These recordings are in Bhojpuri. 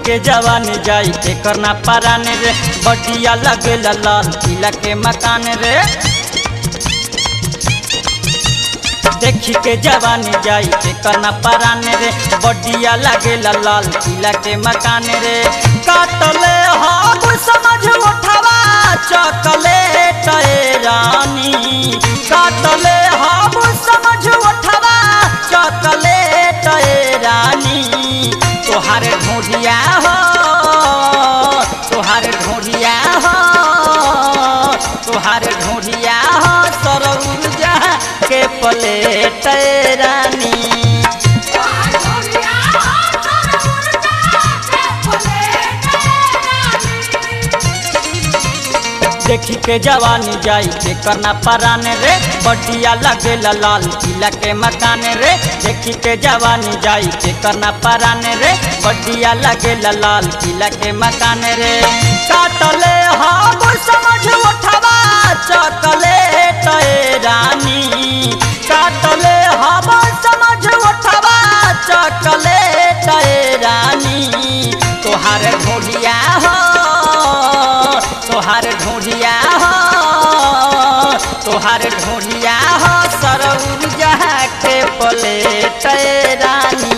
के जवानी जाई के करना पराने रे बटिया लगे लाल किला के मकान रे देखी के जवानी जाई के करना पराने रे बटिया लगे लाल किला के मकान रे काटले हम समझ उठावा चॉकलेट रानी काटले हम समझ उठावा चॉकलेट रानी तोहार ढूंढिया हो तोहार ढूंढिया हो तोहार ढूंढिया हो सरौर जा के प्लेट रानी देखी के जवानी जाई के करना पराने रे बटिया लगे लाल किला के मकान रे देखी के जवानी जाई के करना पराने रे बटिया लगे लाल किला के मकान रे काटले हम समझ उठवा चॉकलेट रानी काटले हम समझ उठवा चॉकलेट रानी तोहार ढोलिया हो तोहार ढूंढिया हो तोहार ढूंढिया हो सरौर जहा के प्लेट रानी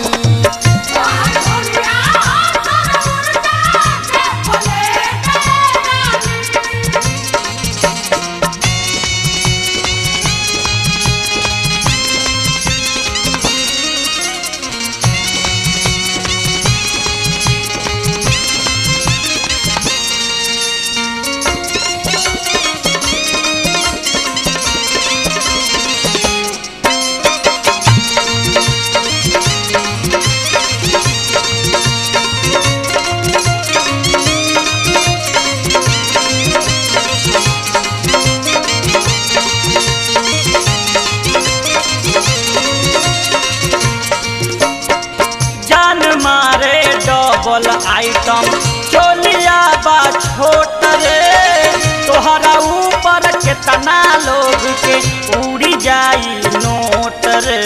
जान मारे डबल आइटम चोलिया बा छोट रे तोहरा ऊपर केतना लोग के उड़ी जाई नोट रे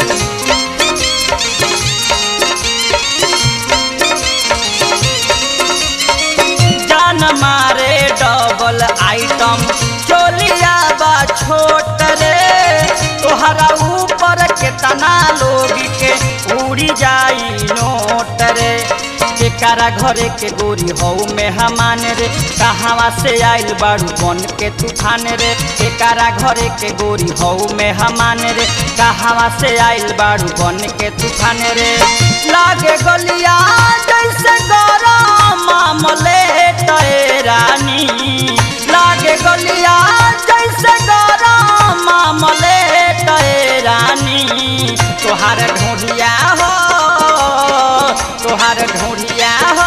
जान मारे डबल आइटम चोलिया बा छोट रे तोहरा ऊपर केतना लोग के उड़ी जाई नोट रे केकारा घरे के गोरी हऊ में हमान रे कहवा से आइल बाड़ू बन के तूफान रे केकारा घरे के गोरी हऊ में हमान रे कहवा से आइल बाड़ू बन के तूफान रे लागे गलिया जैसे गरम मामलेट रानी लागे गलिया जैसे गरम मामलेट रानी तोहार ढूंढिया हो तोहार ढूंढिया हो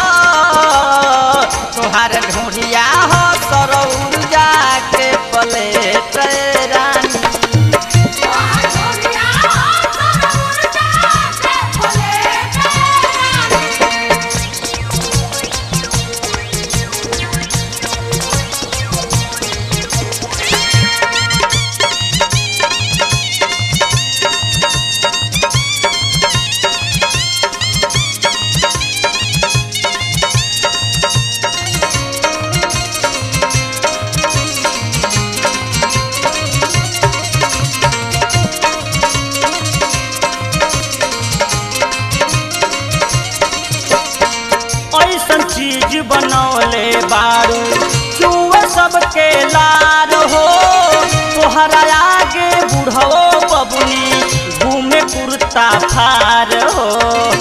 तोहार ढूंढिया हो सरौर जाके प्लेट रानी ऐसन चीज बनौले बारू चुए सबके लार हो तोहरा आगे बुढ़ो बबुनी घूमे कुर्ता फार हो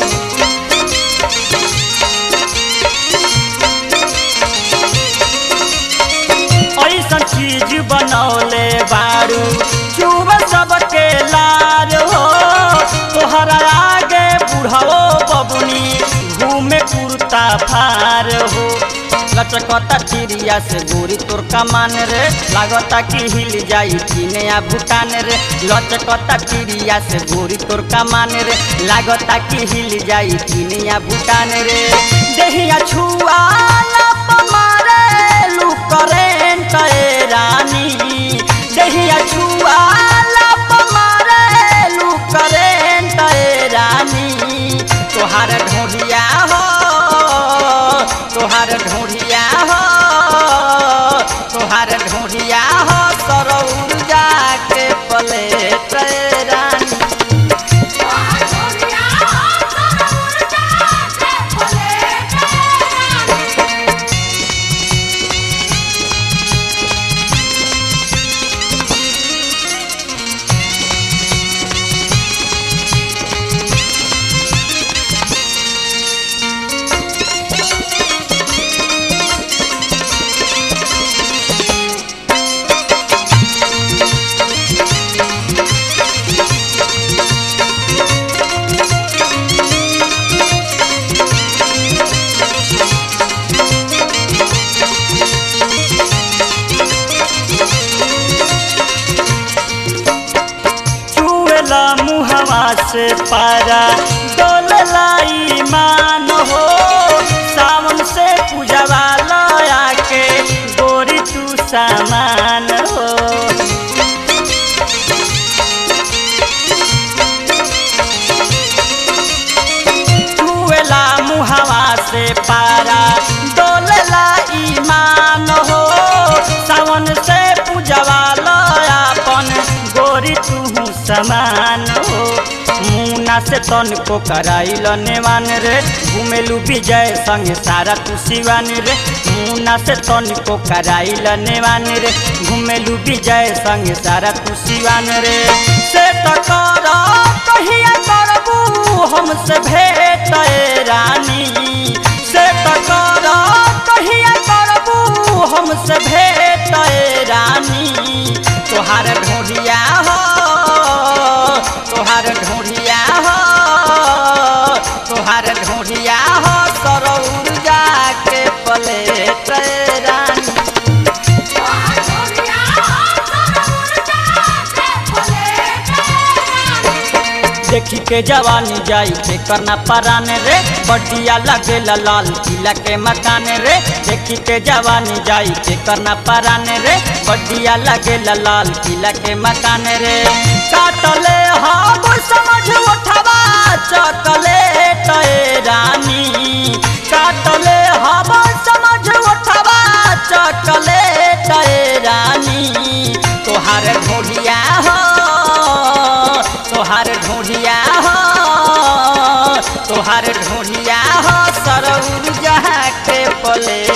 ऐसन चीज बनौले बारू चुए सबके लार हो तोहरा आगे बुढ़ो बबुनी घूमे कुर्ता फार हो लचकता चिड़िया से गोरी तोर कमान रे लागता कि हिल जाई चीने आ भूटान रे लचकता चिड़िया से गोरी तोर कमान रे लागता कि हिल जाई चीने आ भूटान रे देहिया छुआ लप मारे लू करेंट रानी देहिया छुआ लप मारे लू करेंट रानी तोहार ढोलिया हो मुहावा से पारा डोल लाई मान हो सावन से पूजवा लया के गोरी तू सामान हो छुएला मुहावा से पारा डोलला ईमान हो सावन से पूजवा लयापन गोरी तू समान हो मुना से तन को कराइल नेवान रे घुमेलू विजय संग सारा तू सिवान रे मुना से तन को कराइल नेवान रे घुमेलू विजय संग सारा तू सिवान रे से टकर कहिया करबू हमसे भेट ए रानी से टकर कहिया करबू हमसे भेट ए रानी तोहार ढोढ़िया हो तोहार ढोढ़िया हो तोहार ढोढ़िया हो सरौर जाके पलेट ए रानी देखी के जवानी जाई के करना पराने रे बटिया लगे लाल किला के मकान रे देखी के जवानी जाई के करना पराने रे बटिया लगे लाल किला के मकान रे काटले हम समझ उठवा चकले तय रानी काटले हम समझ उठवा चकले तय रानी तोहार ढोलिया हो तोहार ढूंढिया हो तोहार ढूंढिया हो सरौर जहाँ के पले